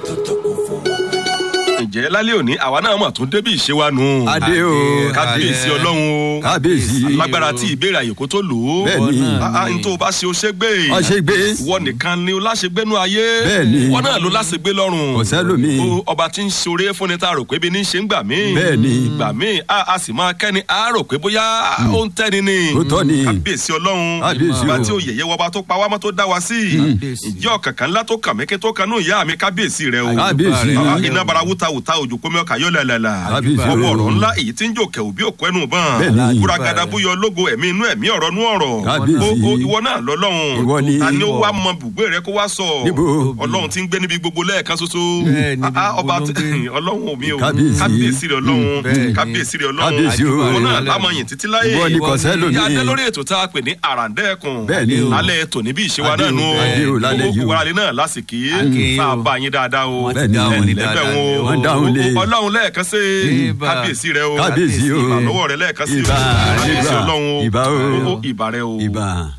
ǹjẹ́ lálẹ́ òní àwa náà mọ̀ tún débi ìṣe wa nù. adé o kábíyèsí ọlọ́run o kábíyèsí lágbára tí ìbéèrè àyè kó tó lò ó. Bẹ́ẹ̀ni. Ah, ah, n tó o bá ṣe o ṣe gbé. wọ́n ṣe gbé ìwọ nìkan ni o láṣegbénú ayé. Bẹ́ẹ̀ni. wọn náà ló láṣegbé lọ́rùn. Kò sẹ́lòmíì. O, ọba tí ń ṣoore fúnni tá a rò pé bí ní ṣe ń gbà mí. Bẹ́ẹ̀ni. gbà mí a a sì máa kẹ́ni a rò pé bóyá ó ń tẹ́ni ni. Ó tọ́ ni. kábíyèsí ọlọ́run. Kábíyèsí ìgbà o. tí o yẹ̀yẹ́ wọba tó pa wá mọ́ tó dá wa sí. ìjọ kankan ńlá tó kàn mí kí tó kanú ìyá mi kábíyèsí rẹ o. kábíyèsí Ah, ah, iná bara wuta wuta òjò kómi ọkà yọ lẹ́lẹ́lá. Kábíyèsí ọwọ́ o. ọ̀rọ̀ ńlá èyí tí ń jò kẹ̀wò bí òkú ẹnu bàn. Bẹ́ẹ̀ni. kúragada búyọ lógo ẹ̀mí inú ẹ̀mí ọ̀rọ̀ nú ọ̀rọ̀. Kábíyèsí. o o ìwọ náà lọ́lọ́run. Ìwọ ni. ta ni ó wá mọ bùgbé rẹ kó wá sọ. Níbo? ọlọ́run tí ń gbé níbi gbogbo lẹ́ẹ̀kan ṣoṣo. Bẹ́ẹ̀ ni, Ah, ah, níbi ọba gbogbo ló ń tí- gbé. ọlọ́run mi o. Kábíyèsí. kábíyèsí rẹ ọlọ́run. bẹ́ẹ̀ ni. kábíyèsí rẹ ọlọ́run. Kábíyèsí o. ìwọ náà lámọyìn títí láyé. ìwọ ni kò sẹ́lòmíì. ìyá adé lórí ètò tá a pè ní àràǹdẹ́ẹ̀kùn. Bẹ́ẹ̀ni o. lálẹ́ ètò níbí ìṣèwà Adé náà o, nù. adé o, lálẹ́ yìí o. gbogbo wàrà náà lásìkò Akí yìí. o. sáà bá yín dáadáa o. Wọ́n ti Bẹ́ẹ̀ni. dáhùn ní lẹ́bẹ̀ dáadáa wọn o. ni o. Wọ́n dáhùn lé. ọlọ́run lẹ́ẹ̀kan sí Ìbà. kábíyèsí rẹ o kábíyèsí o ìbà lọ́wọ́ rẹ lẹ́ẹ̀kan sí o Ìbà, kábíyèsí ìbà, ọlọ́run o ìbà o. o ìbà rẹ o. ìbà.